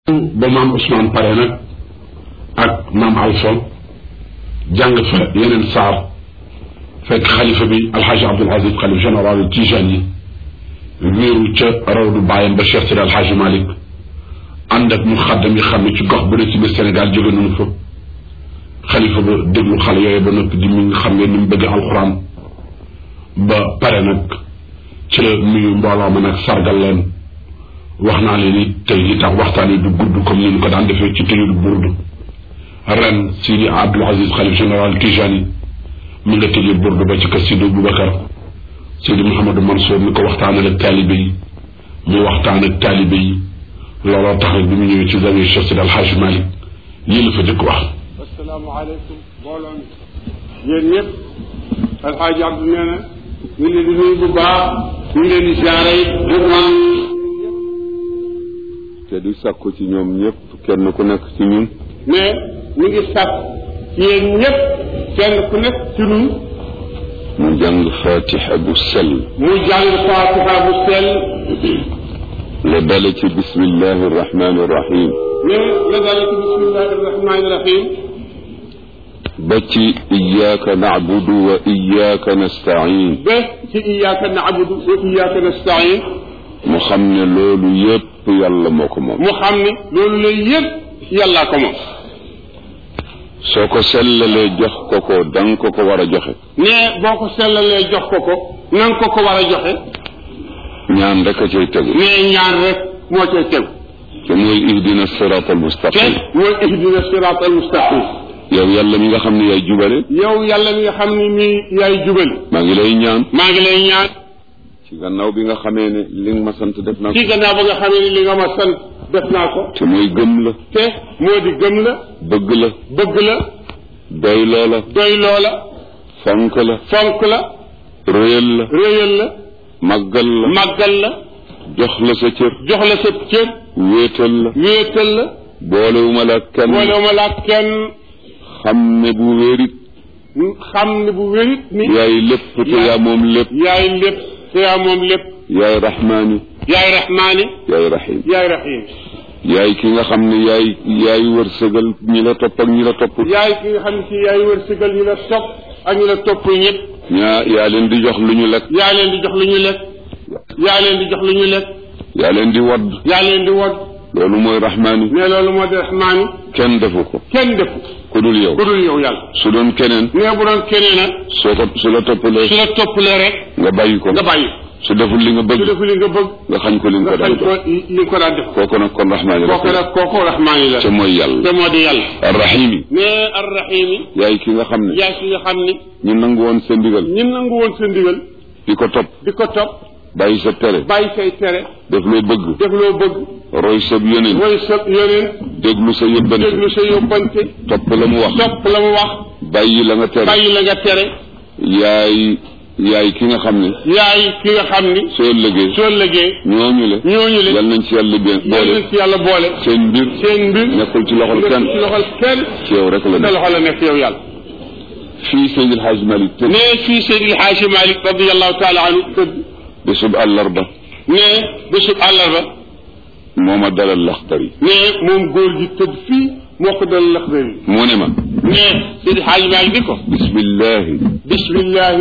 ba maam Ousmane pare nag ak maam Alpha jàng fa yeneen saar fekk xalifa bi alxaaji Abdul Aziz xalif général Tijani yi wéeru ca rawdu bàyyam ba Cheikh Sidi alxaaji Malick ànd ak mu xaddam yi xam ne ci gox bu ne ci biir Sénégal jóge nañu fa xalifa ba déglu xale yooyu ba noppi di mi nga xam ne ni mu bëgg alxuraan ba pare nag ci la nuyu mbooloo ma nag sargal leen wax naa leen ni tey li tax waxtaan yi du gudd comme ni ñu ko daan defee ci tëjul burdu ren Sidi Abdul Aziz xalif général Tijani mi nga tëjee burdu ba ci kër Sidi Boubacar Sidi Mouhamadou Mansour mi ko waxtaanal ak taalibe yi mu waxtaan ak taalibe yi looloo tax rek bi mu ñëwee ci zawiya Cheikh Sidi Alxaaj Malik lii la fa jëkk wax asalaamaaleykum mbooloo mi yéen ñëpp alxaaji Abdu nee na ñu ngi leen di nuyu bu baax ñu ngi leen di ziare it te di sàkku ci ñoom ñëpp kenn ku nekk ci ñun mais ñu ngi sàkk ci yéen ñëpp kenn ku nekk ci ñun mu jàng fatiha bu sell mu jàng fatiha bu sell la dale ci bismillahi irrahmani irrahim mais la dale ci bismillahi irrahmani irrahim ba ci iyyaka na'budu wa iyyaka nasta'in ba ci iyyaka na'budu wa iyyaka nasta'in mu xam ne loolu yépp yàlla moo ko moom mu xam ne loolu lay yëpp yàllaa ko moom soo ko sellalee jox ko ko danga ko ko war a joxe ne boo ko sellalee jox ko ko na nga ko ko war a joxe ñaan rek a cay tegu ne ñaan rek moo cay tegu te mooy ihdina sirat al te mustaqim mooy ihdina sirat al mustaqim yow yàlla mi nga xam ne yaay jubale yow yàlla mi nga xam ni mi yaay jubal maa ngi lay ñaan maa ngi lay ñaan ci gannaaw bi nga xamee ne li nga ma sant def naa ko ci gannaaw ba nga xamee ni li nga ma sant def naa ko te mooy gëm la te moo di gëm la bëgg la bëgg la doy loola doy loola fonk la fonk la réyal la réyal la màggal la màggal la jox la sa cër jox la sa cër wéetal la wéetal la boolewuma la kenn boolewuma la kenn xam ne bu wérit xam ne bu wérit ni yaay lépp te yaa moom lépp yaay lépp te yaa moom lépp yaay rahmaani yaay rahmaani yaay rahim yaay rahim yaay ki nga xam ne yaay yaay wërsëgal ñi la topp ak ñi la topp yaay ki nga xam ne si yaay wërsëgal ñu la topp ak ñu la topp ñëpp ñaa yaa leen di jox lu ñu lekk yaa leen di jox lu ñu lekk yaa leen di jox lu ñu lekk yaa leen di wadd yaa leen di wod loolu mooy rahmaani ne loolu moo di rahmaani kenn defu ko kenn defu ku dul yow ku dul yow yàlla su doon keneen ne bu doon keneen nag soo ko su la toppalee su la toppalee rek nga bàyyi ko nga bàyyi su deful li nga su bëgg defu li nga bëgg nga xañ ko li nga nga ko xañ daan ko li nga ko daan def kooku nag kon rahmaani kooku la nag kooku rahmaani la te mooy yàlla te moo di yàlla arrahimi ne arrahimi yaay ki nga xam ne yaay ki nga xam ni ñu nangu woon sa ndigal ñun nangu woon sa ndigal di ko topp di ko topp bàyyi sa tere bàyyi say tere def loo bëgg def loo bëgg roy sa yoneen roy sa yoneen déglu sa yëbbante déglu sa yóbbante topp la mu wax topp la mu wax bàyyi la nga tere bàyyi la nga tere yaay yaay ki nga xam ne yaay ki nga xam ni soo ëllëgee soo lëgee ñooñu le ñooñu le yal nañ ci yàlla bien yal boole nañ ci yàlla boole seen mbir seen mbir nekkul ci loxol kenn nekkul ci loxol kenn ci yow rek la sa nekk loxo la nekk yow yàlla fii Seydil Hadj Malick te ne fii Seydil Haaji Malik radiallahu taala anhu tëdd bésub àllarba ne bésub àllarba moo ma dalal laxdar yi ne moom góor gi tëdd fii moo ko dal laxdar yi mu ne ma ne Seydil Haaji Malik di ko bismillahi bismillahi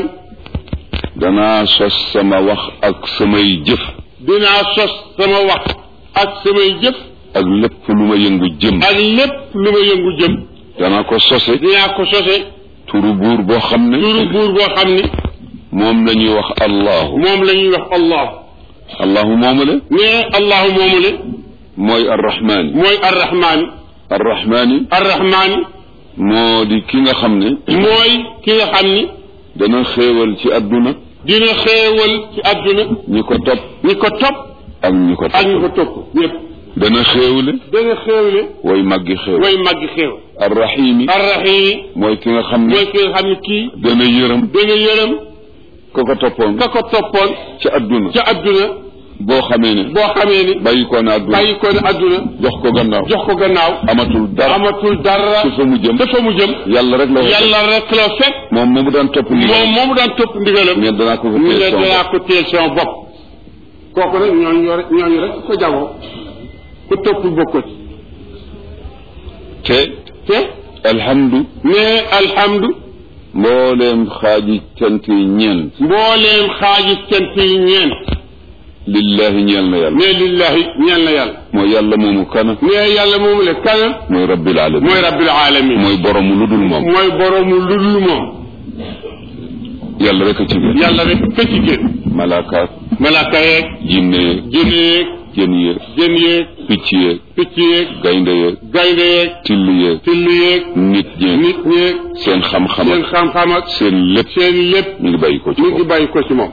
danaa sos sama wax ak samay jëf dinaa sos sama wax ak samay jëf ak lépp lu ma yëngu jëm ak lépp lu ma yëngu jëm danaa ko sose dinaa ko sose turu buur boo xam ne turu buur boo xam ni moom la ñuy wax allahu moom la ñuy wax allah allahu moomale ne allahu moomu le mooy arrahmaani mooy arrahmaani arrahmaani arrahmaani moo di ki nga xam ne mooy ki nga xam ni dana xéewal ci adduna dina xéewal ci àdduna ñi ko topp ñi ko topp ak ñi ko ak ñi ko topp topp ñëpp dana xéewale dana xéewle way màggi xéewal way màggi xéew arrahimi arrahimi mooy ki nga xam ne mooy ki nga xam ni kii dana yërëm dana yërëm ka ko toppoon ka ko toppoon ci adduna ca àdduna boo xamee ne boo xamee ni bàyyi ko na adduna bàyyi ko ne àdduna jox ko gannaaw jox ko gannaaw amatul dara amatul dara ci fa mu jëm dafa mu jëm yàlla rek la wax yàlla rek la fekk moom moomu daan topp ndigal moom moomu daan topp ndigalam mais danaa ko fa mu ne téye sama danaa bopp. ko téel sama bopp kooku nag ñooñu ñoo rek ñooñu rek ko jagoo ku toppul bokkut te te alhamdu ne alhamdu mbooleem xaaji cant yi ñeent mbooleem xaaji cant yi ñeent lillahi ñeel na yàlla ne lillahi ñeel na yàlla mooy yàlla moomu kana ne yàlla moomu le kanam mooy rabbil alamin mooy rabbil alamin mooy boromu lu dul moom mooy boroomu ludul moom yàlla rek a ci gën yàlla rek këcc gën malaakaat malaaka yeeg jinne yeeg jën yeeg jën yeeg jën yeeg picc yeeg picc yeeg gaynde yeeg gaynde yeeg till yeeg till yeeg nit ñeeg nit ñeeg seen xam-xam seen ak xam-xam ak seen lépp seen lépp ñu ngi bàyyi ko ci ñu ngi moom bàyyi ko ci moom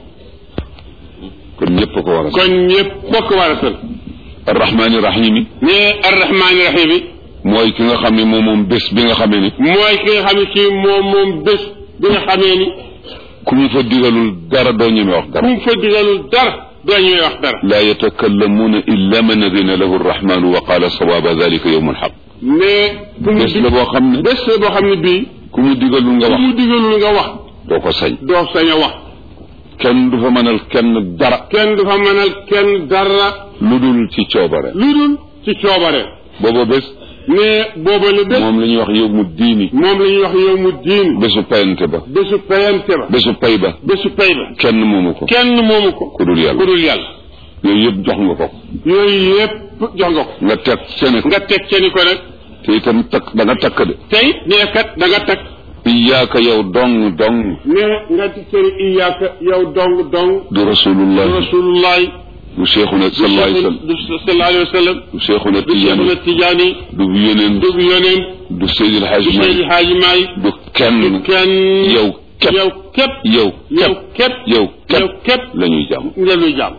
kon ñëpp a ko war a kon ñëpp bokk war a sën arrahmaani rahim yi ne arrahmaani rahim yi mooy ki nga xam ne moom moom bés bi nga xamee ni mooy ki nga xam ne kii moom moom bés bi nga xamee ni ku mu fa digalul dara doo ñeme wax ku dara mu fa digalul dara doo ñuy wax dara laa yatakallamuuna illa man adina lahu arrahmanu wa qaala sawaaba dalika yowmu alxaq ne ku mu bés la boo xam ne bés la boo xam ne bii ku mu digalul nga ku wax mu digalul nga wax doo ko sañ doo sañ a wax kenn du fa mënal kenn dara kenn du fa mënal kenn dara lu dul ci coobare lu dul ci coobare booba bés ne booba la bés moom la ñuy wax yowmu diini moom la ñuy wax yow mu diin bésu payante ba bésu payante ba bésu pay ba bésu pay ba kenn moomu ko kenn moomu ko ku dul yàlla ku dul yàlla yooyu yëpp jox nga ko yooyu yépp jox nga ko nga teg sene ko nga teg ca ni ko nag te itam takk da nga takk de tey nee kat da nga teg iyaaka yow dong dong ne nga di cëri iyaaka yow dong dong du rasulullah rasulullahi du cheikhuna sallallahu alayhi wa sallam du sallallahu alayhi wa sallam du cheikhuna du Cheikhuna tijaani Tijaani du yeneen du yoneen du seydil du haaji Seydi Maalik Haaji Maalik du kenn du kenn yow képp yow képp yow yow képp yow yow képp képp la ñuy jàmm nga luy jàmm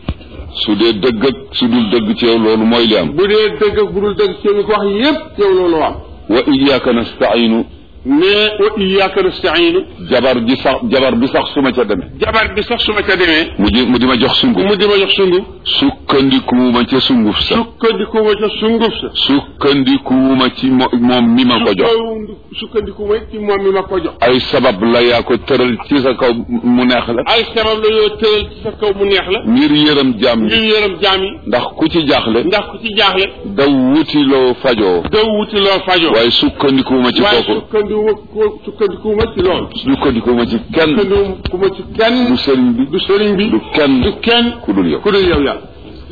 su dee dëgg ak su dul dëgg ci yow loolu mooy li am bu dee dëgg ak bu dul dëgg ci ko wax yépp yow loolu am wa iyaaka nastainu mais wa iyyaka nasta'inu jabar ji sax jabar bi sax su ma ca demee jabar bi sax su ma ca demee mu di mu di ma jox sunguf mu di ma jox sunguf sukkandikuwuma ca sunguf sa sukkandiku ma ca sunguf sa sukkandikuwuma ci mo- moom mi ma ko jox sukkandiku ma ci moom mi ma ko jox ay sabab la yaa ko tëral ci sa kaw mu neex la ay sabab la yoo tëral ci sa kaw mu neex la ngir yërëm jaam ngir yi yërëm jaam yi ndax ku ci jaaxle ndax ku ci jaaxle daw wutiloo fajoo daw wuti loo fajoo waaye sukkandikuwuma ci waaye kooku sukkandiku ko sukkandiku ma ci loolu sukkandikuwuma ci kenn sukkandiku ma ci kenn du sëriñ bi du sëriñ bi du kenn du kenn ku dul yow ku dul yow yàlla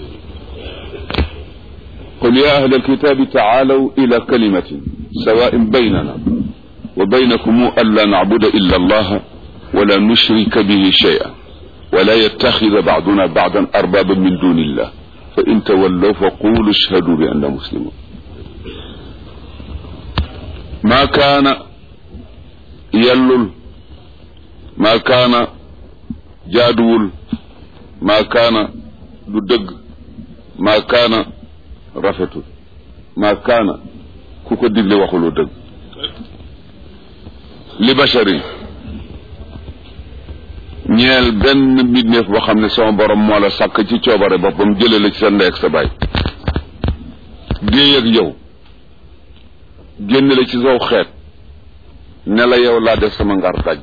قل يا أهل الكتاب تعالوا إلى كلمة سواء بيننا وبينكم ألا نعبد إلا الله ولا نشرك به شيئا ولا يتخذ بعضنا بعضا أربابا من دون الله فإن تولوا فقولوا اشهدوا بأننا مسلمون ما كان يلل ما كان جادول ما كان ددق ما كان rafetul ma kaana ku ko digle waxuloo dëgg li basharin ñeel benn mbindeef boo xam ne sama borom moo la sàkk ci coobare boppam jële la ci sa ndey ak sa baay géey ak yow génn la ci saw xeet ne la yow laa def sama ngar daj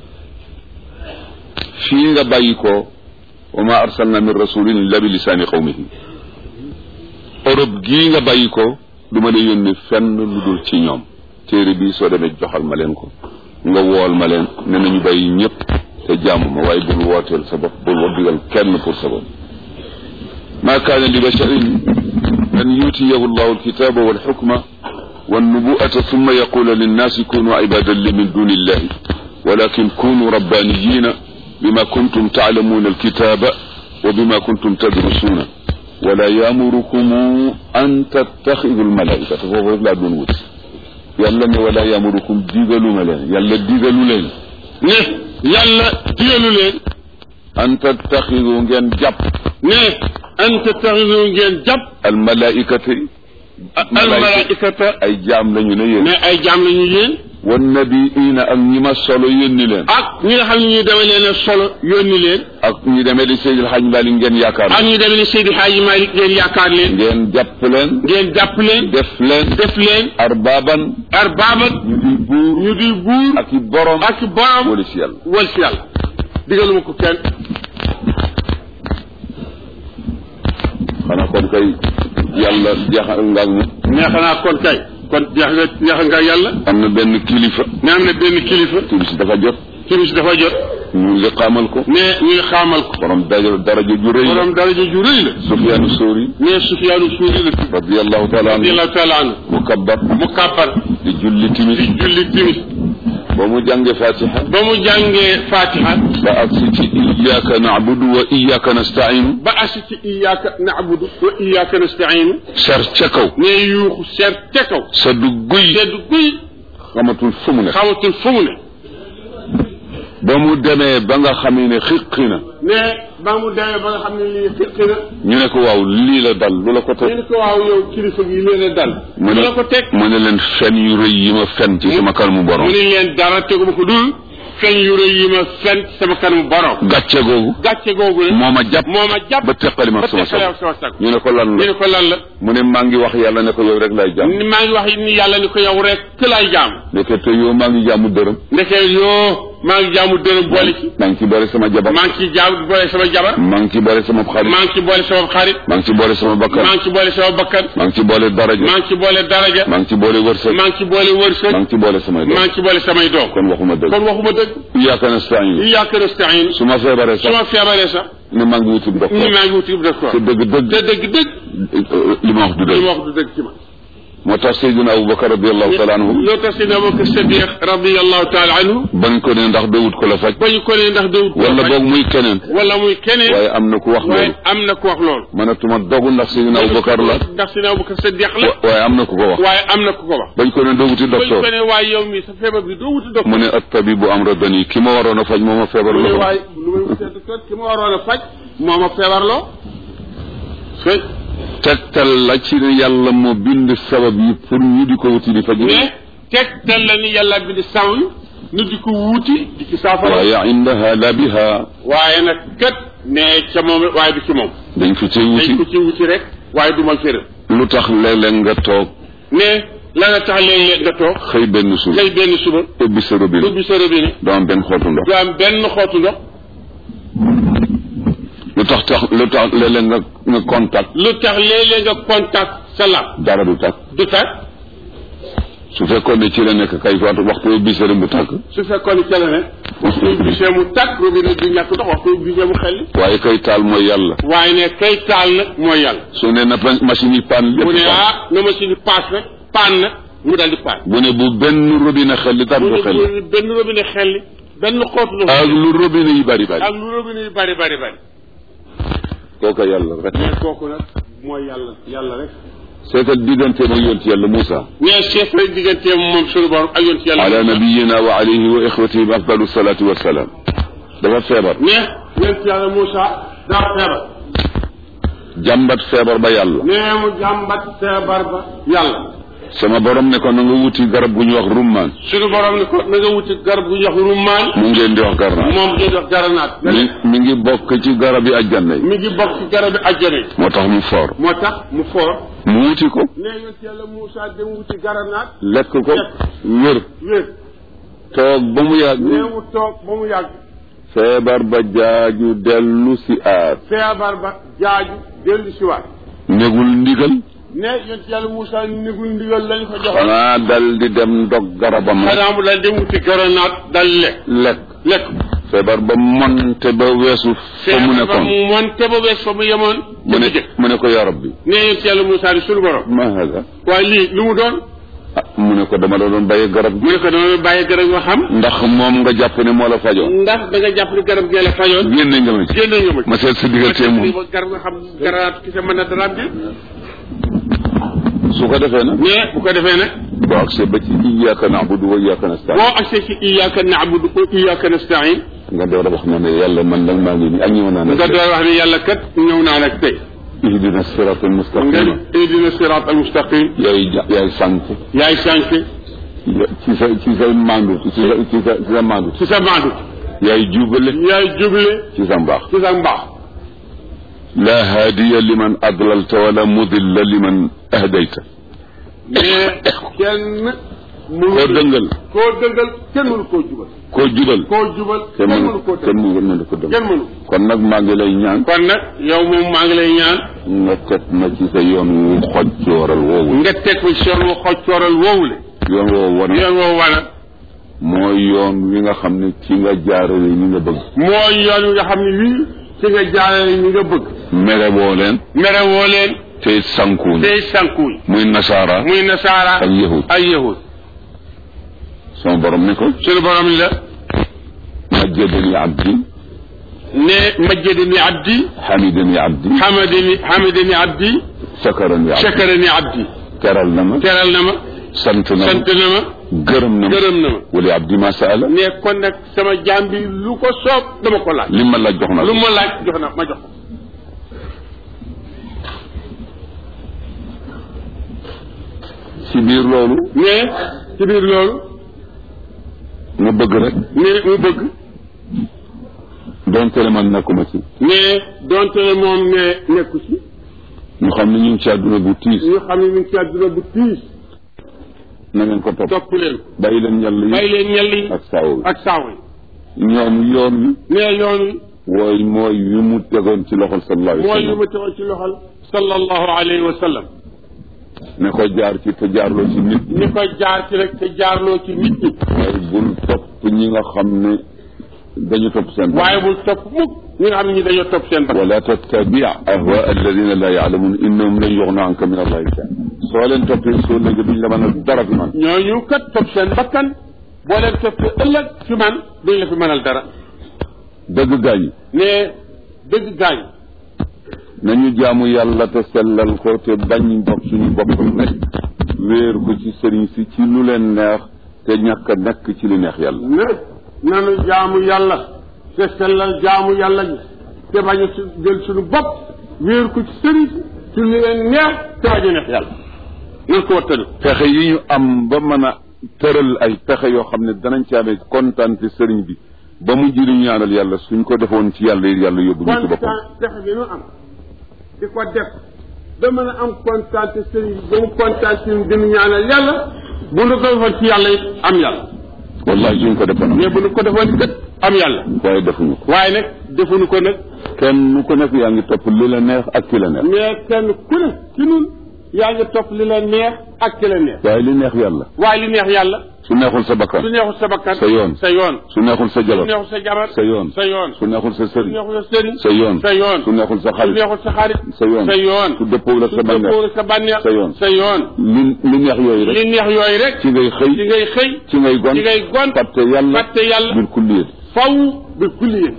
fii nga bàyyi ko wa ma arsalna min rasulin illa bi lisaani qawmihi Europe gii nga bàyyi ko du ma la yónni fenn lu dul ci ñoom téere bii soo demee joxal ma leen ko nga wool ma leen ne nañu bàyyi ñëpp te jàmm ma waaye bul wooteel sa bopp bul wa digal kenn pour sa bopp ma kaana li basharin an yutiyahu llahu alkitaba walxukma والنبوءة ثم يقول للناس كونوا عبادا لي من دون الله ولكن كونوا ربانيين بما كنتم تعلمون الكتاب وبما كنتم تدرسون ولا يامركم أن تتخذوا الملائكة فهو لا دون وت يلا ne ولا يامركم digaluma leen yàlla digalu leen ne yàlla digalu leen an tattaxidu ngeen jàpp ne an tattaxidu ngeen jàpp almalaikati almalaikata ay jaam lañu ne yéen ne ay jaam lañu yéen wan nabiina ak ñi ma solo yónni leen ak ñi nga xam ne ñu demee leen a solo yónni leen ak ñi demee di Seydil Hadj Malick ngeen yaakaar ak ñu demee ni Seydi Hadji Malick ngeen yaakaar leen ngeen jàpp leen ngeen jàpp leen def leen def leen arbaaban arbaaban ñu di buur ñu di buur ak i borom ak borom wala si yàlla wal si yàlla digaluma ko kenn xanaa kon kay yàlla jeexal nga ak ñun mais xanaa kon kay kon jeex nga jeex nga yàlla am na benn kilifa ne am na benn kilifa timis dafa jot timis dafa jot ñu liqaamal ko ne ñu ngi xaamal ko borom daraja daraja ju rëy la borom daraja ju rëy la Sufyaanu Sóori ne Sufyaanu Suuri la tudd radiyallahu taala anhu radiyallahu taala anhu mu kabbar mu kàppar di julli timis di julli timis ba mu jànge fatiha ba mu jàngee fatiha ba agsi ci iyyaka na'budu wa iyyaka nasta'inu ba asi ci iyyaka na'budu wa iyyaka nasta'inu ser ca kaw ne yuuxu seet ca kaw sa du guy sedd guy xamatul fu mu ne xamatul fu mu ne ba mu demee ba nga xam ne xiqi na ne ba mu demee ba nga xam ne lii fiqi na ñu ne ko waaw lii la dal lu la ko ñu teg ne ko waaw yow kilifa gi leen a dal mu mu ne la ko teg mu ne leen fen yu rëy yi ma fen ci sama kanamu borom mu ne leen dara teguma ko dul fen yu rëy yi ma fen ci sama kanamu borom gàcce googu gàcce googu la moo ma jàpp moo ma jàpp ba teqali ma ba ak sama teqale soxla ak sama sag ñu ne ko lan ñu la ne ko lan la mu ne maa ngi wax yàlla ne ko yow rek lay jàmm ni maa ngi wax ni yàlla ni ko yow rek ke laay jaam ndeke te yow maa ngi jàmm dërëm ndeke yoo maa ngi jaamu dërëm boole ci maa ngi ci boole sama jabar maa ngi ci jaam boole sama jabar maa ngi ci boole sama xarit maa ngi ci boole sama xarit maa ngi ci boole sama bakkan maa ngi ci boole sama bakkan maa ngi ci boole daraja maa ngi ci boole daraja maa ngi ci boole wërsëg maa ngi ci boole wërsëg maa ngi ci boole samay doom maa ngi ci boole samay doom kon waxuma dëgg kon waxuma dëgg iyyaka nasta'in iyyaka nasta'in su ma feebaree su sax ma feebaree sax ne maa ngi wuti ni docteur maa ngi wuti docteur te dëgg te dëgg dëgg dëgg li ma wax du li dëgg ma wax du dëgg ci man moo tax Seydina Aboubacar radiallahu taala anhu loo tax si ne Abubakar Sadiq radiyallahu taala anhu bañ ko ne ndax doo wut ko la faj ba ñu ko ne ndax dawut wala boog muy keneen wala muy keneen waaye am na ku wax waaye loolu am na ku wax loolu mënatuma dogu ndax Seydina Aboubacar la ndax si ne Abubakar Sadiq la wa- waaye am na ku ko wax waaye am na ku ko wax bañ ko ne doo wuti ba ñu ko docteur ne waaye yow mi sa feebar bi doo wuti docteur mu ne attabibu amradani ki ma waroon a faj moo ma feebar mu ne la waaye lu may wutee docteur ki ma waroon a faj moo ma feebarloo fekk tegtal la ci ne yàlla moo bind sabab yi pour ñu di ko wuti di faj mais tegtal la ni yàlla bi di saw nu di ko wuuti di ci saafara waaye indaha la biha waaye nag kat ne ca moom waaye du ci moom dañ ko cay dañ wuti ko ci wuti rek waaye du ma fëral lu tax léeg-léeg nga toog ne la nga tax léeg-léeg nga toog xëy benn suba xëy benn suba ubbi sa robinet ubbi sa robinet doo am benn xootu ndox du am benn xootu ndox lu tax tax lu tax léeg-léeg nga nga contact lu tax léeg-léeg nga contact sa lab dara du tàkk du tàkk su fekkoon ne ci la nekk kay waxtu waxtu ubbi sa bu tàkk su fekkoon ne ca la ne waxtu bisee mu tàkk robinet du ñàkk ndox waxtu bisee mu xelli waaye kay taal mooy yàlla waaye ne kay taal nag mooy yàlla su ne na pa- machine yi paan lépp mu ne paan. ah na machine yi paas nag paan na mu dal di paan bu ne bu benn robinet xel li tar mu du ne xel bu benn robinet xelli benn xootu ndox ak lu robinet yi bari bari ak lu robinet yi bari bari bari kooka yàlla rek mais kooku nag mooy yàlla yàlla rek seetal diggante ma yonti yàlla Moussa mais chef rek digganteem moom suñu borom ak yoon ci yàlla ala nabiyina wa alayhi wa ixwatihi afdalu salatu wassalam dafa feebar mais yoon ci yàlla Moussa daa feebar jàmbat feebar ba yàlla nee mu jàmbat feebar ba yàlla sama borom ne ko na nga wuti garab gu ñuy wax rummaan suñu borom ne ko na nga wuti garab gu ñuy wax rummaan mu ngeen di wax garnaat moom ngeen wax garanaat mi mi ngi bokk ci garab yi ajjanna yi mi ngi bokk ci garab bi àjjana yi moo tax mu foor moo tax mu foor mu wuti ko nee yoon ci yàlla Moussa dem wuti garanaat lekk ko wér wér toog ba mu yàgg nee mu toog ba mu yàgg feebar ba jaaju dellu si aar feebar ba jaaju dellu si waat négul ndigal ne yoon ci yàlla Moussa nigul ndigal lañ ko joxoon xanaa dal di dem dog garabam rek xanaa mu daal dem wuti garanaat dal lekk lekk lekk feebar ba monte ba weesu fa mu feebar ba nekkoon mu monte ba wees fa mu yemoon mu ne jëkk mu ne ko ya rabbi ne yoon ci yàlla Moussa di suñu borom ma hada waaye lii lu mu doon ah mu ne ko dama la doon bàyyi garab mu ne ko dama bàyyi garab nga xam ndax moom nga jàpp ne moo la fajoon ndax da nga jàpp ni garab gee la fajoon génne nga ma ci génne nga ma ma seet sa diggante moom garab nga xam garanaat ki sa mën a daraam bi su ko defee nag mais bu ko defee nag boo agsee ba ci iyyaka na'budu wa iyyaka nasta'in boo agsee ci iyyaka na'budu wa iyyaka nasta'in nga door a wax na ne yàlla man nag maa ngi nii ak ñëw naa nga nag door wax ne yàlla kat ñëw naa nag tey ihdina sirata nga almustaqima ihdina sirat al mustaqim yaay ja- yaay sànq yaay sànq ci sa ci sa mandu ci sa ci sa ci sa mandu ci sa maandu yaay jubale yaay juble ci sa mbaax ci sa mbaax la haadiya liman adlalta wala mudilla liman ahdayta mais kenn koo mënul dëngal koo dëngal kenn mënu koo jubal koo jubal koo jubal kenn kenn mënu mënu koo kenn dëngal mënu ko dëng kenn mënu kon nag maa ngi lay ñaan kon nag yow moom maa ngi lay ñaan nga teg ma ci sa yoon wu xoj cooral woowu nga teg ko ci yoon wu xoj cooral woowule yoon woowu wane yoon woowu wana mooy yoon wi nga xam ne ci nga jaarale ñi nga bëgg mooy yoon wi nga xam ne wii ci nga jaarale ñi nga bëgg mere woo leen mere woo leen te sankuuñ tey sànkuuñ muy nasaara muy nasaara ak yahud ak yahud sama borom ni ko suñu borom ni la majjadani abdi ne majjadani abdi hamidani abdi hamadani hamadani abdi sakarani abdi shakarani abdi teral na ma teral na ma sant na ma sant na ma gërëm na ma gërëm na ma wali abdi ma saala ne kon nag sama jaam bi lu ko soob dama ko laaj li ma laaj jox na lu ma laaj jox na ma jox ko ci biir loolu ne ci biir loolu nga bëgg rek ne mu bëgg donte le man nekkuma ci ne donte ne moom ne nekku ci ñu xam ne ñu ngi ci àdduna bu tiis ñu xam ne ñu ngi ci àdduna bu tiis na ngeen ko topp topp leen bàyyi leen ñàll bàyyi yi leen ñel yi ak saaw ak saaw yi yi ñoom yoon wi ne yoon wi wooy mooy yu mu tegoon ci loxol sallallahu alayhi wa mooy lu sallam ma tegoon ci loxol sallallahu alayhi wa sallam ne ko jaar ci te jaarloo ci nit ñi ñi ko jaar ci rek te jaarloo ci nit ñi waaye bul topp ñi nga xam ne dañu topp seen bopp waaye bul topp mukk ñi nga xam ne ñi dañoo topp seen bakkan wala tattabi ahwa alladina la yaalamun innahum lan yuxna anka min allahi shay soo leen toppee soo léegi duñ la mën a dara fi man ñooñu kat topp seen bakkan boo leen toppee ëllëg fi man duñ la fi mënal dara dëgg gaañ ne dëgg gaañ nañu jaamu yàlla te sellal ko te bañ bopp suñu bopp rek wéer ko ci sëriñ si ci lu leen neex te ñàkk a nekk ci li neex yàlla ne nanu jaamu yàlla te sellal jaamu yàlla gi te bañ a su jël suñu bopp wéer ko ci sëriñ si ci li leen neex te bañ a neex yàlla nan ko wattanu pexe yi ñu am ba mën a tëral ay pexe yoo xam ne danañ ci amee kontaan te sëriñ bi ba mu jëriñ ñaanal yàlla suñ ko defoon ci yàlla yi yàlla yóbbu ñu ci boppam kontaan pexe bi nu am di ko def ba mën a am kontaan te sëriñ bi ba mu kontaan ci ñun dinu ñaanal yàlla bu nu ko defoon ci yàlla it am yàlla wallahi suñ ko defoon mais bu nu ko defoon gët am yàlla waaye defuñu ko waaye nag defuñu ko nag kenn nu ko nekk yaa ngi topp li la neex ak ki la neex mais kenn ku ne ci nun yaa ngi topp li la neex ak ki la neex waaye li neex yàlla waaye li neex yàlla su neexul sa bakkan su neexul sa bakkan sa yoon sa yoon su neexul sa su jabar neexul sa jabar sa yoon sa yoon su neexul sa su sëriñ neexul sa sëriñ sa yoon sa yoon su neexul sa su xarit neexul sa xarit sa yoon sa yoon su dëppoo la su sa bànneex dëppoo sa bànneex sa yoon sa yoon li li neex yooyu rek li neex yooyu rek ci ngay xëy ci ngay xëy ci ngay gon ci ngay gont fàtte yàlla fàtte yàlla bil kulliyat faw bi kulliye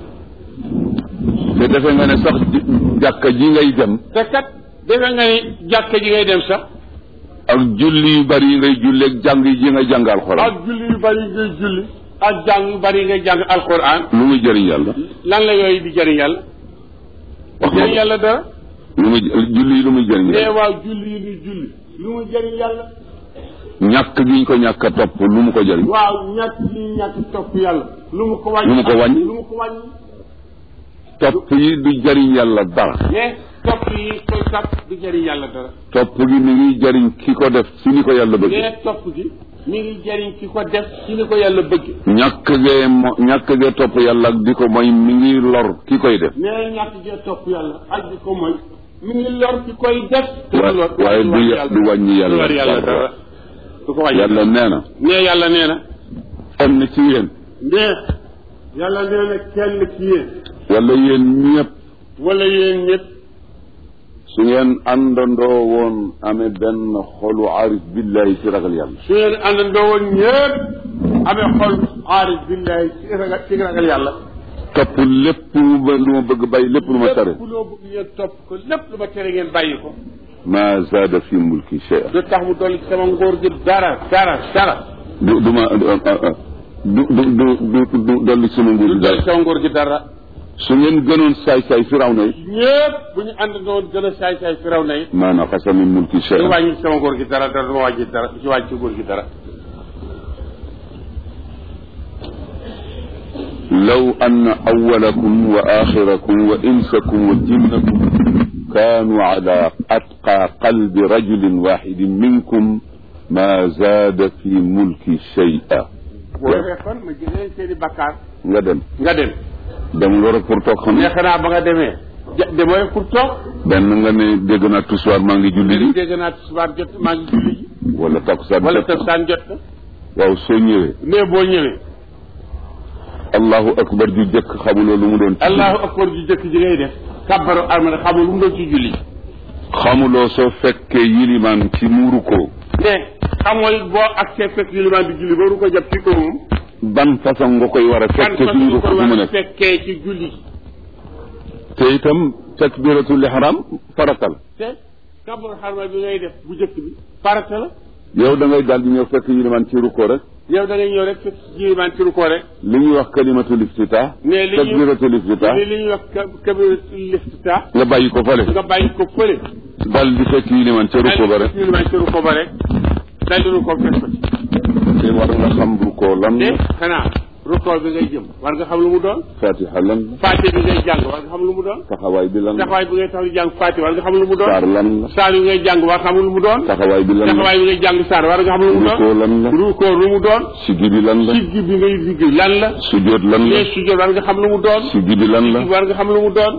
te defe nga ne sax ji- jàkka ji ngay dem te kat defe nga ni jàkka ji ngay dem sax ak julli yu bari yi ngay julli ak jàng yi ngay jàng alxuraan ak julli yu bari ngay julli ak jàng yu bari ngay jàng alquran lu muy jëriñ yàlla lan la yooyu di jëriñ yàlla wax nga jëriñ ko. yàlla dara lu muy julli yi lu muy jëriñ nee yàlla waaw julli yi di julli lu mu jëriñ yàlla ñàkk gi ñu ko ñàkk a topp lu mu ko jëriñ waaw ñàkk yi ñàkk topp yàlla lu mu ko wàññi Lu mu ko wàññi? lu mu ko wàññi topp yi du jëriñ yàlla dara mais topp yi koy topp du jëriñ yàlla dara topp gi mi ngi jëriñ ki ko def si ni ko yàlla bëgg mais topp gi mi ngi jëriñ ki ko def ci ni ko yàlla bëgg ñàkk gee mo ñàkk gee topp yàlla ak di ko mooy mi ngi lor ki koy def mais ñàkk gee topp yàlla ak di ko mooy mi ngi lor ki koy def te Wa- du lor waaye du ya- du wàññi yàlla du lor yàlla dara. dara du ko wàññi yàlla nee na mais yàlla nee na am na ci yéen mais yàlla nee na kenn ci yéen wala yéen ñëpp wala yéen ñëpp su ngeen àndandoo woon amee benn xolu arif billahi ci ragal yàlla su ngeen àndandoo woon ñëpp amee xol aarif billahi ci ragal ci ragal yàlla topp lépp lu ma lu ma bëgg bàyyi lépp lu ma tere lépp loo bëgg ngeen topp ko lépp lu ma tere ngeen bàyyi ko ma zaada fi mulki shay'a du tax mu dolli ci sama ngóor gi dara dara dara du du ma du du du du du dolli sunu nguur du gi dolli dara ci sama ngóor gi dara su ngeen gënoon saay saay firaw na yi ñëpp bu ñu àndandoo woon gën a saay saay fi raw na yi ma naqasa min mulki du shay'a wàññi ci sama ngóor gi dara dara du ma wàññi dara du ci wàññi ci ngóor gi dara لو أن أولكم وآخركم وإنسكم وجنكم كانوا على أتقى قلب رجل واحد منكم ما زاد في ملكي شيئا boo defee kon ma jëlee seen i bakkaar nga dem nga dem dem nga rek pour toog xam mais xanaa ba nga demee ja demoo rek pour toog benn nga ne dégg naa tusuwaar maa ngi julli léegi ji dégg naa subaar jot maa ngi julli ji wala takkusaan wala jot tëb saan jot na waaw soo ñëwee mais boo ñëwee allahu akbar ju jëkk xamuloo lu mu doon ci allahu akbar ji jëkk ji ngay def kabbaru armada xamul lu mu doon ci julli xamuloo soo fekkee yilimaan ci muuru ko mais xamul boo ak see fekk yilimaan di julli booru ko jàpp ci ko moom ban façon nga koy war a kan fekkee fa ci muuru ko ko fi mu war a nekk fekkee ci julli te itam takbiratul ihram faratal te kabbaru armada bi ngay def bu jëkk bi farata la yow da ngay daal di ñëw fekk yilimaan ci ruko rek yow da ngay ñëw rek fekk yilimaan ci rukkoo rek li ñuy wax kalimatul iftitah mais li ñuy takbiratul iftitah li ñuy wax kabiratul iftitah nga bàyyi ko fale nga bàyyi ko fële daal di fekk yilimaan ci ruko ba rek yilimaan ci rukkoo ba rek dal di rukkoo fekk ko ci te war nga xam ruko lan te la xanaa rukkoo bi ngay jëm war nga xam lu mu doon fatiha lan la faate bi ngay jàng war nga xam lu mu doon taxawaay bi lan la taxawaay bi ngay tax di jàng faate war nga xam lu mu doon saar lan la saar yi ngay jàng war nga xam lu mu doon taxawaay bi lan la taxawaay bi ngay jàng saar war nga xam lu mu ruko doon lan la rukkoo lu mu doon sigi bi lan la siggi bi ngay siggi lan la sujjóot lan la les sujjóot war nga xam lu mu doon sigi bi lan la siggi war nga xam lu mu doon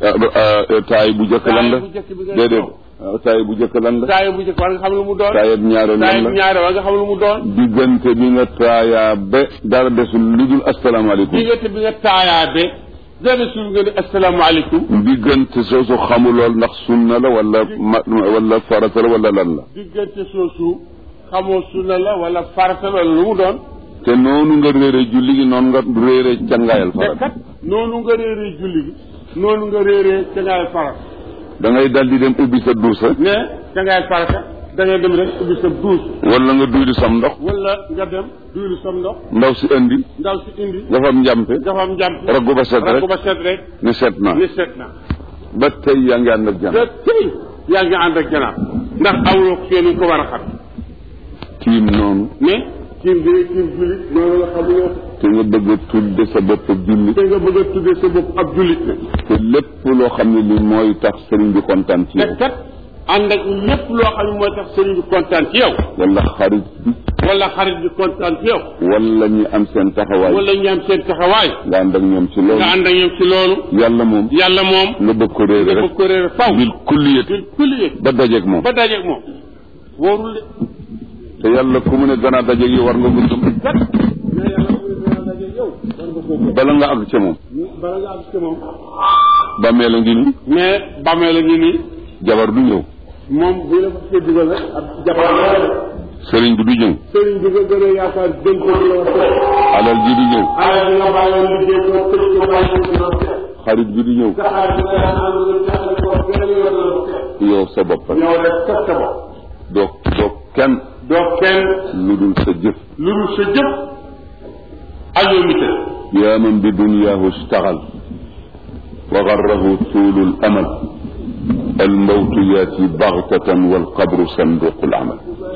taay bu jëkk lan la taay bu jëkk bi ngay déedéet toog. ah, taay bu jëkk lan la taaya bu jëkk war nga xam lu mu doon taayab ñaareel taaya lan bu la ñaare war nga xam lu mu doon diggante bi nga taayaa ba dara desul lu dul asalaamaaleykum diggante bi nga taayaa be dana suul nga ni asalaamaaleykum diggante soosu xamulool ndax sunna la wala ma wala farata la wala lan la diggante soosu xamoo sunna la wala farata la lu mu doon te noonu nga réere julli gi noonu nga réere cangaayal te farata kat noonu nga réeree julli gi noonu nga réeree cangaayal farata da ngay dal di dem ubbi sa duusa mais cangaayal farata da ngay dem rek ubbi sa duus wala nga duyli sam ndox wala nga dem duylu sam ndox ndaw si indi ndaw si indi nga fam njàmpe dafa am njàmp raggu ba set rek raggu ba set rek ni set na ni set na ba tey yaa ngi ànd ak jàmm te tey yaa ngi ànd ak janaab ndax awloo ko fee ni ko war a xam tiim noonu mais kiim bi kiim jullit loolu nga xamuloo te nga bëgg a tudde sa bopp julli te nga bëgg a tuddee sa bopp ab jullit ne te lépp loo xam ne li mooy tax sëriñ bi kontaan ci te yow kat ànd ak lépp loo xam ne mooy tax sëriñ bi kontaan ci yow wala xarit bi wala xarit bi kontaan ci yow wala ñi am seen taxawaay wala ñu am seen taxawaay nga ànd ak ñoom ci nga loolu ànd ak ñoom ci loolu yàlla moom yàlla moom nga bëgg ko réere nga rek bëgg ko réer faw bil kulliyati bil kulliyat ba dajeeg moom ba dajeeg moom wóorul de te yàlla ku mu ne danaa dajeeg yow war nga ko gëm kat mais yàlla mu ne dana dajeeg yow war nga koo gëm bala nga àgg ca moom bala nga am ci moom bàmmeel a ngi nii mais bàmmee la ngi nii jabar du ñëw moom bu la fa see dugal rek ab jabar la def sëriñ bi du ñëw sëriñ bi nga gën a yaakaar gën ko di la wax alal ji du ñëw alal bi nga bàyyoon liggéey ko tëj ko bàyyi ko di la wax xarit bi du ñëw sa xarit bi nga daan ànd nga jaxale ko gën a yor la wax yow sa bopp rek ñëw rek kat sa bopp doo doo kenn doo kenn lu dul sa jëf lu dul sa jëf ajoo mi tëdd yaa man bi dunyaahu istaxal wa garrahu tuulu l amal الموت ياتي بغتة والقبر صندوق العمل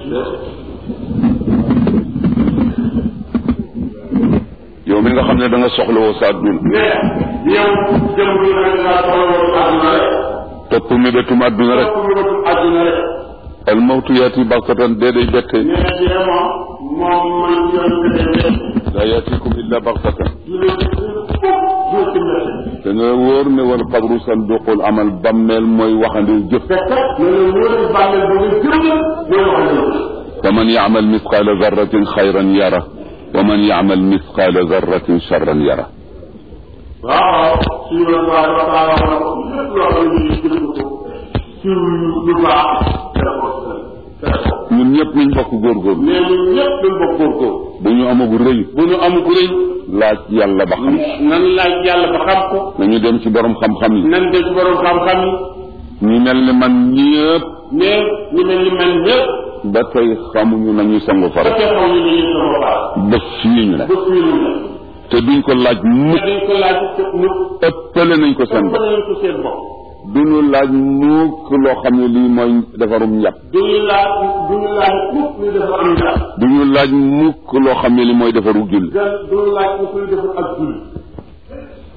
yow mi nga xam ne da nga soxla woo sa àdduna mais yow jëm bi nga ngaa soxla woon àdduna rek topp mébétum àdduna rek topp nga bëtum àdduna rek al mawtu yaati bagtatan dee day bette mais dee moom moom man yoon bi day laa yaatikum illa bagtatan du leen du ci mbette da nga wóor ne wal qabru sanduqul amal bammeel mooy waxandiw jëf te kat ne la wóor bàmmeel ba nga jëm mooy wax ne fa man yaamal misqaala zarratin xayran yara wa man yaamal misqaala zarratin charran yara waaw suñu la waa dafa taa wax lépp loo xam ne ñu jël ko ci lu baax def ko def ko ñun ñëpp nañ bokk góorgóorlu mais ñun ñëpp dañ bokk góorgóor bu ñu amagu rëy bu ñu am ku rëy laaj yàlla ba xam nan laaj yàlla ba xam ko nañu dem ci borom xam-xam yi nan de ci borom xam-xam yi ñu mel ni man ñëpp mais ñu mel ni man ñëpp ba tey xamuñu nañuy sangu ba fara tey xaw ñu ñu sama baax ba fii ñu ne ba fii ñu ne te duñ ko laaj te mukk dañ ko laaj te mu ëppale nañ ko seen ba bopp nañ ko seen bopp duñu laaj mukk loo xam ne lii mooy defarum njàpp duñu laaj duñu laaj mukk ñu dafa am ndax duñu laaj mukk loo xam ne li mooy defaru julli dan duñu laaj ñu koy defar ak julli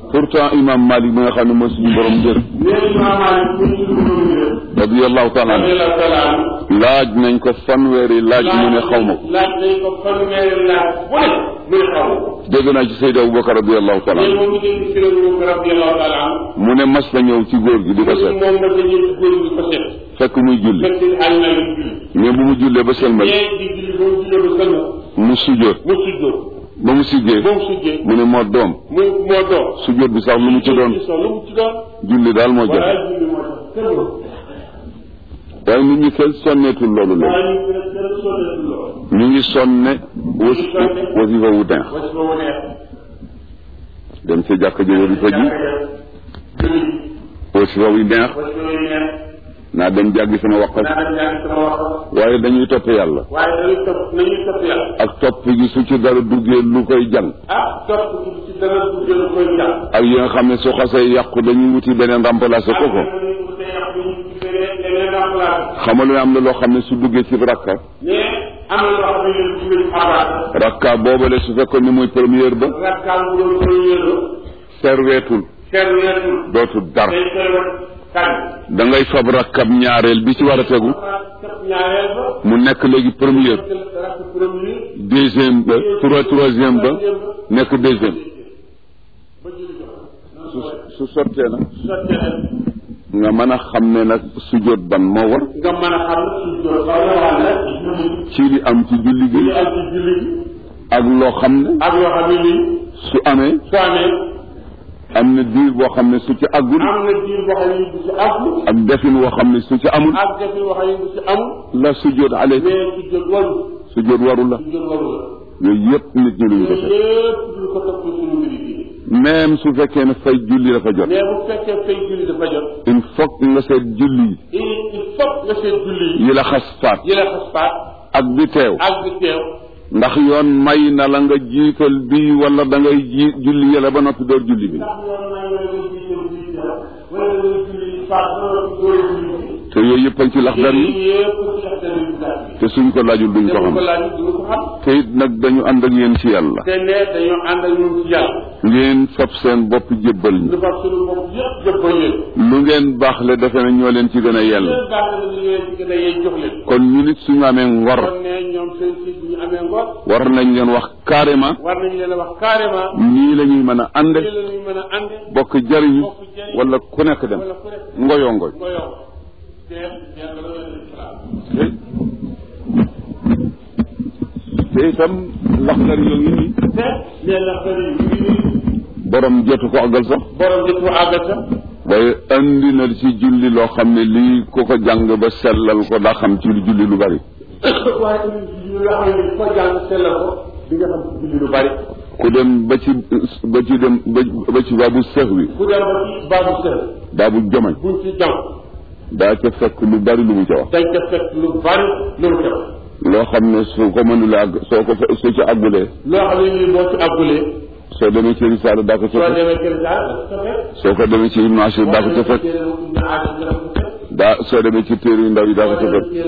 pourtant imam Malik bi nga xam ne mooy suñu borom jër nee Imaam Maalik mu ñu suñu borom jër radiyallahu taala anhu radiyallahu taala anhu laaj nañ ko fanweeri laaj mu ne xaw ma ko laaj nañ ko fanweeri laaj bu ne muy xaw dégg naa ci Seydou Aboubacar radiyallahu taala léegi anhu moom ñu dégg si réew mi radiyallahu taala anhu mu ne mas na ñëw ci góor gi di ko seet moom nag dañuy góor gi ko seet fekk muy julli fekk si xaaj na leen julli mais bu mu jullee ba sëlmal ñee di julli ba mu jullee ba sëlmal mu sujjóot mu sujjóot ba mu siggee ba mu sujjee mu ne moo doom mu moo doon sujjóot bi sax lu mu ci doon lu mu ci doon julli daal moo jot waaye julli moo tax kenn du waaye nit ñi kenn sonneetul loolu la waaye ñu ngi kenn sonneetul lool ñu ngi sonne was wasifa wu neex wasi ba wane dem ca jàkka ji wasifa ji julli wasifa wu neex wasi ba neex naa dem jàggi sama waqaf naa dem jàng sama wax waaye dañuy topp yàlla waaye dañuy topp nañuy topp yàlla ak topp gi su ci dara duggee lu koy jàng ah topp ci ci dara du jël koy jàng ak yi nga xam ne su xasee yàqu dañuy wuti beneen remplacer ko ko xamal ne am na loo xam ne su duggee ci rakka mais am na loo xam ne yéen ci biir abaat rakka boobale su fekkoon ne muy première ba rakkaam bu doon koy yéelo serweetul seet weetul dootul dar day koy wat kan da ngay fab rakkab ñaareel bi ci war a tegu kap ñaareel ba mu nekk léegi première rakk premier deuxième ba trois troisième ba nekk deuxième ba julli jox su su sottee nag sottee nag nga mën a xam ne nag sujjóot ban moo war nga mën a xam su jot ba nga xam ne julli ci li am ci julli gi li am ci julli gi ak loo xam ne ak yoo xam ne lii su amee su amee am na diir boo xam ne su ci àggul am na diir boo xam ne du ci àgg ak defin woo xam ne su ci amul ak defi boo xam ne du ci amul la sujjóot ale mais su jot waru sujjóot waru la su jot waru la yooyu yëpp nit ñi luñu ko yooyu def yëpp duñ ko topp suñu mbiri gi même su fekkee ne fay julli dafa jot mais bu fekkee fay julli dafa jot il faut que nga seet julli il il faut nga seet julli yi yi la xas faat yi la xas faat ak bi teew ak bi teew ndax yoon may na la nga jiital bi wala da ngay ji julli yële ba noppi door julli bi ndax yoon na nga nga jiital bi teew wala nga julli faat ba noppi door julli bi te yooyu yëpp a ngi ci laxdar yi yii yëpp ci laxdar yi daal bi te suñ ko laajul duñ ko te bu xam ko laaj du ko xam te it nag dañu ànd ak yéen ci yàlla te ne dañoo ànd ak ñun ci yàlla ngeen fab seen bopp jébbal ñu lu fab suñu bopp yëpp jëppal leen lu ngeen baaxle defe na ñoo leen ci gën a yell leen baax na li ngeen ci gën a yey jox leen kon ñu nit suñu amee ngor kon ne ñoom seen si bu ñu amee ngor war nañ leen wax carrément war nañu leen a wax carrément nii la ñuy mën a ànde lii la ñuy mën a ànde bokk jariñu wala ku nekk dem wala ku nekk ngoyoo ngoy nga yow te yàlla la leen islam te itam laxdar yoo ngi nii te nee na xëy yi ngi nii borom jotu ko àggal sax borom di ko àggal sax waaye andi na ci julli loo xam ne lii ku ko jàng ba sellal ko daa xam ci julli lu bari waaye tamit julli nga xam ne ko jàng sellal ko di nga xam ci julli lu bari ku dem ba ci ba ci dem ba ba ci baabu seex wi bu dem ba ci baabu sell baabu jomañ buñ ci jàng daa ca fekk lu bari lu mu ca wax dañ ca fekk lu bari lu mu def loo xam ne su ko mënula àgg soo ko fe soo ci àggulee loo xam ne nii boo ci àggulee soo demee ci risaala daa ko ca soo fekk demee kër gaa da ko fekk soo ko demee ci ibnu ashir daa ko ca fekk daa soo demee ci téere yu ndaw yi daa ko ca fekk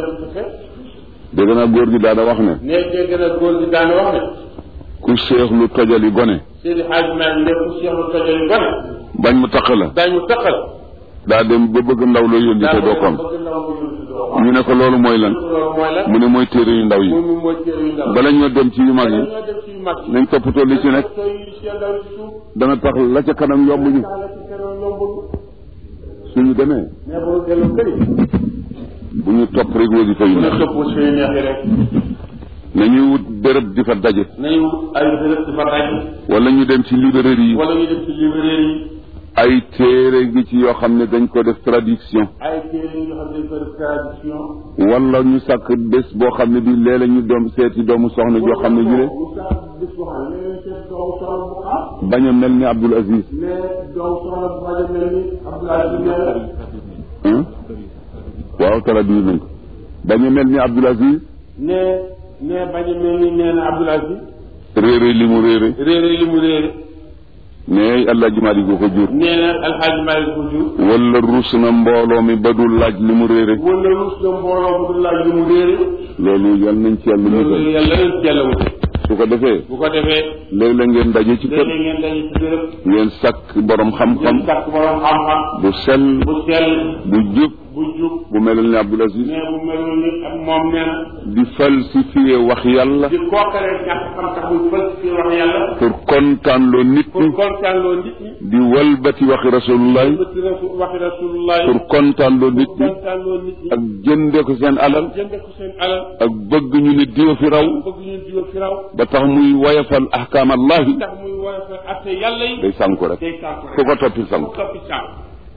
dégg naa góor gi daana wax ne ne dégg na góor gi daana wax ne ku seex lu tojali gone Seydi Hadj Malick lépp Cheikh lu tojali gone bañ mu taq la dañ mu taqal daa dem ba bëgg ndaw loo yónni te doo ko am bëgg ndaw mu yónni doo ko am ñu ne ko loolu mooy lan loolu mooy lan mu ne mooy téere yu ndaw yi moom mooy téere yu ndaw bala ñoo dem ci yu mag yi ñoo dem ci yu mag yi nañ toppatoo li ci nekk soo yi ci ndaw ci suuf dana tax la ca kanam yomb ñu tax la ci kanam yombul suñu demee mais boo delloo këri bu ñu topp rek wasifa yu mu ne neex topp suy neex yi rek nañuy wut béréb di fa daje nañu ay bërëb di fa daj wala ñu dem ci librairie yi wala ñu dem ci librairie yi ay téere ngi ci yoo xam ne dañ ko def traduction ay téere yoo xam ne dañ ko def tradition wala ñu sàkk bés boo xam ne bi léeg-léeg ñu doom seeti doomu soxna joo xam ne jile bu sax bis boo xam ne léeg-léeg seet doomu soxla bu xam bañ a mel ni Abdul Aziz mais doomu soxla bu bañ a mel ni Abdoulaye Diouf hein waaw traduire nañ ko bañ a mel ni Abdul Aziz ne ne bañ a mel ni nee na Abdoulaye Diouf réere li mu réere réere li mu réere mais Allah jimaali ko ko jur nee na alxaaji Malick ko jur wala rus na mbooloo mi ba du laaj li mu réere wala rus na mbooloo bu dul laaj li mu réere loolu yal nañ ci yàlla loolu musal yàlla leen ci yàlla wute su su ko defee bu ko defee léeg-léeg ngeen daje ci kër léeg-léeg ngeen daje ci béréb ngeen sàkk borom xam-xam ngeen sàkk borom xam-xam bu sell bu sell bu jub bu jub bu melal ni Abdul Aziz mais bu melul ni ak moom nee na di falsifier wax yàlla di kookaree ñàkk xam tax muy falsifié wax yàlla pour kontaan loo nit pour ñi kontaan loo nit ñi di walbati waxi rasulullah bëti rasul waxi rasulullah pour kontaan loo nit ñi kontaan loo nit ñi ak jënde ko seen alal jënde ko seen alal ak bëgg ñu ne diwa fi raw bëgg ñu diwa fi raw ba tax muy woyafal ahkaam allahi tax muy war a fa atte yàlla yi day sànku rek day sànku ku ko toppi sànku toppi sànku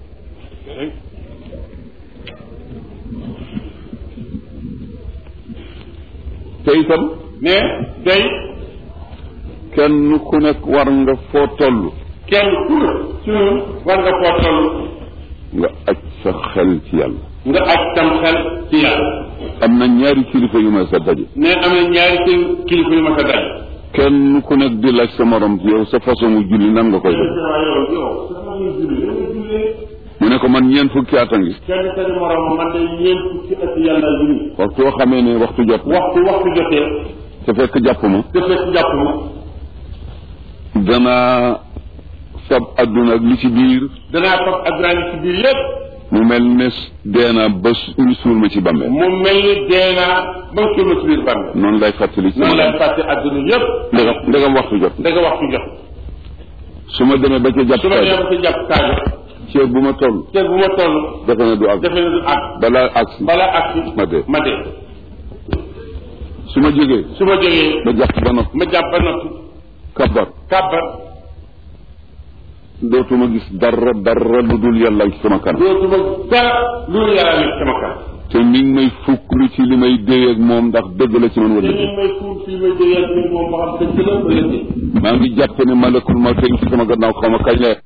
te itam mais day kenn ku nekk war nga foo toll kenn ku ne ci ñun war nga koo toll nga aj sa xel ci yàlla nga aj tam xel ci yàlla am na ñaari kilifa yu ma sa daje ne am na ñaari kil kilifa yu ma sa daj kenn ku nekk di laaj sa morom yow sa façon mu julli nan nga koy def mu ne ko man ñeent fukki at a ngi kenn seen morom man de ñeent fukki at yàlla julli waxtu woo xamee ne waxtu jot na waxtu waxtu jotee te fekk jàpp ma te fekk jàpp ma danaa fab adduna ak li ci biir danaa fab adrani ci biir yëpp mu mel ne deena ba su- ñu suul ma ci bàmmeel mu mel ni dee naa ba mu suul ma ci biir bàmmeel noonu lay fàttali ci noonu ma lay fàtte adduna yëpp ndegam ndegam waxtu jot na da nga waxtu jot su ma demee ba ca jàpp su ma kaay demee ba ci jàpp kaay ceeb bu ma toll te bu ma toll defe na du àgg defe na du àgg balaa agsi balaa agsi ma dee ma dee su ma jógee su ma jógee ba jàpp ba noppi ma jàpp ba noppi kabar kàbbar dootuma gis dara dara lu dul yàlla ci sama kanam dootuma dara lu yàlla nekk sama kanam te mi ngi may fukk lu ci li may déy ak moom ndax dëgg la ci man te wala ñu dëgg may fuur fii may déyal fii moom ba xam dëgg la wala déet maa ngi jàpp ne malakul ma tey ci sama gannaaw xaw ma kañ la